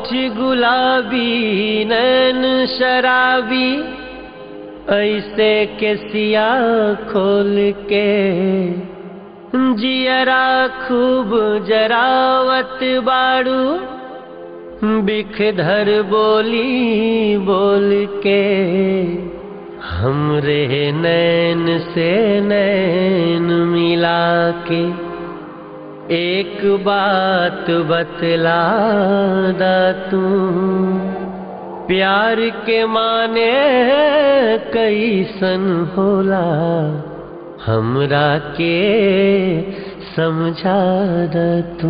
होठ गुलाबी नैन शराबी ऐसे के सिया खोल के जियरा खूब जरावत बाड़ू बिखधर बोली बोल के हमरे नैन से नैन मिला के एक बात बतला दा तू प्यार के माने कैसन होला हमरा के समझा दा तू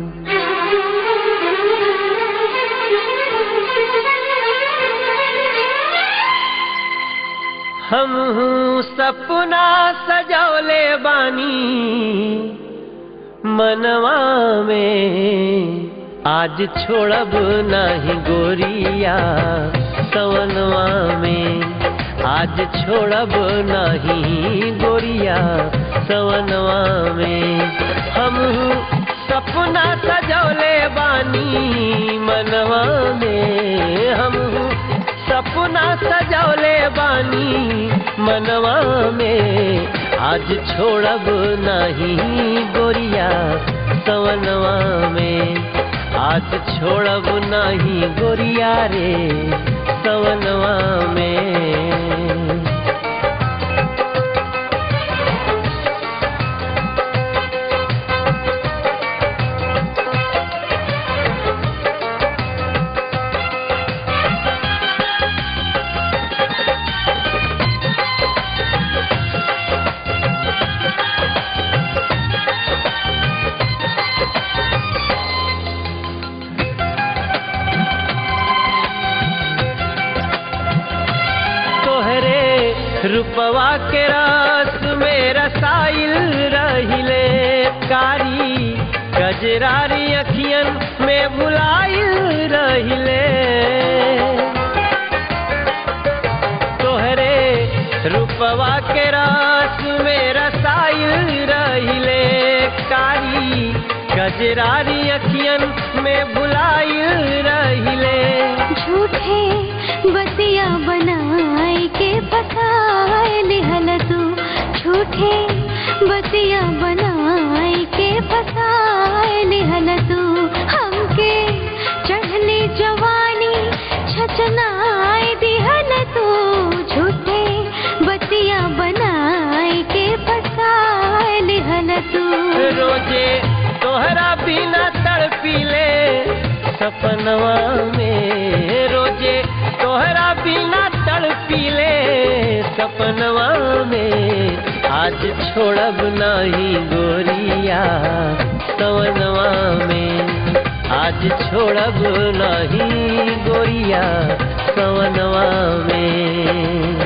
हम सपना सजौले बानी मनवा में आज छोड़ब नहीं गोरिया सवनवा में आज छोड़ब नहीं गोरिया सवनवा में हम सपना सजौले बानी मनवा में हम सपना सजौले बानी मनवा में आज छोड़ब नहीं गोरिया सवनवा में आज छोड़ब नहीं गोरिया रे सवनवा में तोहरे रूपवा के रस में रसाइल रहिले कारी गजरारी अखियन में भुलाइल रहिले तोहरे रूपवा के रस में रसाइल रहिले कारी गजरारी अखियन में भुलाइल रहिले झूठे बतिया बनाए के फसाए लिहल तू झूठे बतिया बनाए के फसाए लिहल तू हमके चढ़ली जवानी छचनाए दिहल तू झूठे बतिया बनाए के फसाए लिहल तू रोजे तोहरा बिना तड़पीले सपनवा में रोजे तोहरा बिना तड़पीले सपनवा में आज छोड़ब नहीं गोरिया सवनवा में आज छोड़ब नहीं गोरिया सवनवा में